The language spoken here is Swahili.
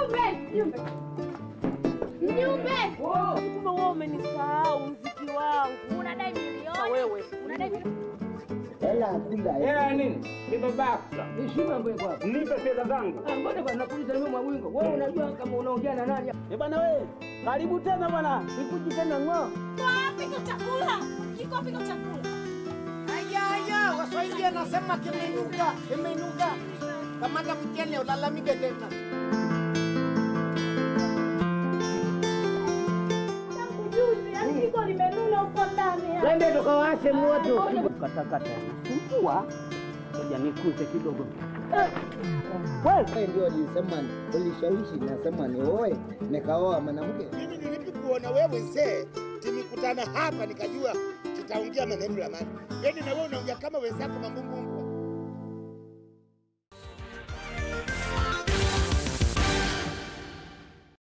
Mjumbe, mjumbe. Mjumbe. Kumbe wewe umenisahau mziki wangu. Unadai milioni. Wewe. Unadai milioni. Hela hakuna. Hela nini? Ni babako. Heshima mbwe kwako. Nipe fedha zangu. Ah, Mbona bwana nakuuliza mimi Mwawingo? Wewe unajua kama unaongea na nani? Eh bwana wewe, karibu tena bwana. Nikuji tena ng'o. Wapi kwa chakula? Kiko wapi kwa chakula? Aya, aya, Waswahili anasema kimeinuka, kimeinuka. Kamata mchele ulalamike tena. Tangu juzi, yaani kiko limenuna huko ndani. Twende tukawashe moto. Katakata. Mvua. Ngoja nikuze kidogo. Wewe ndio ulisema ulishawishi nasema ni oe nikaoa mwanamke. Mimi nilipokuona wewe mzee, tumekutana hapa nikajua tutaongea maneno ya maana. Yaani na wewe unaongea kama wenzako mambumbumbu.